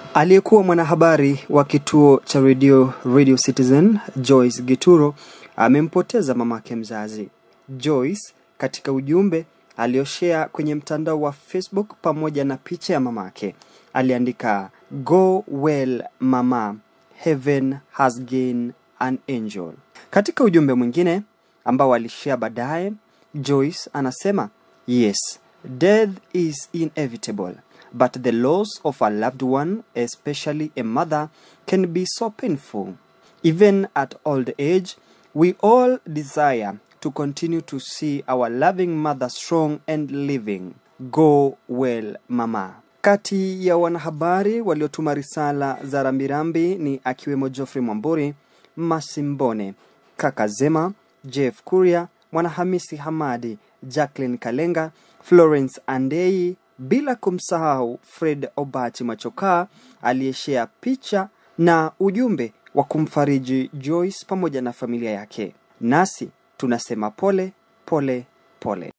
Aliyekuwa mwanahabari wa kituo cha redio Radio Citizen Joyce Gituro amempoteza mamake mzazi. Joyce katika ujumbe alioshea kwenye mtandao wa Facebook pamoja na picha ya mamake aliandika, go well mama, heaven has gained an angel. Katika ujumbe mwingine ambao alishare baadaye, Joyce anasema yes, death is inevitable but the loss of a loved one, especially a mother, can be so painful. Even at old age, we all desire to continue to see our loving mother strong and living. Go well, mama. Kati ya wanahabari waliotuma risala za rambirambi ni akiwemo Geoffrey Mwamburi, Masimbone, Kaka Zema, Jeff Kuria, Mwanahamisi Hamadi, Jacqueline Kalenga, Florence Andei, bila kumsahau Fred Obachi Machokaa aliyeshea picha na ujumbe wa kumfariji Joyce pamoja na familia yake. Nasi tunasema pole pole pole.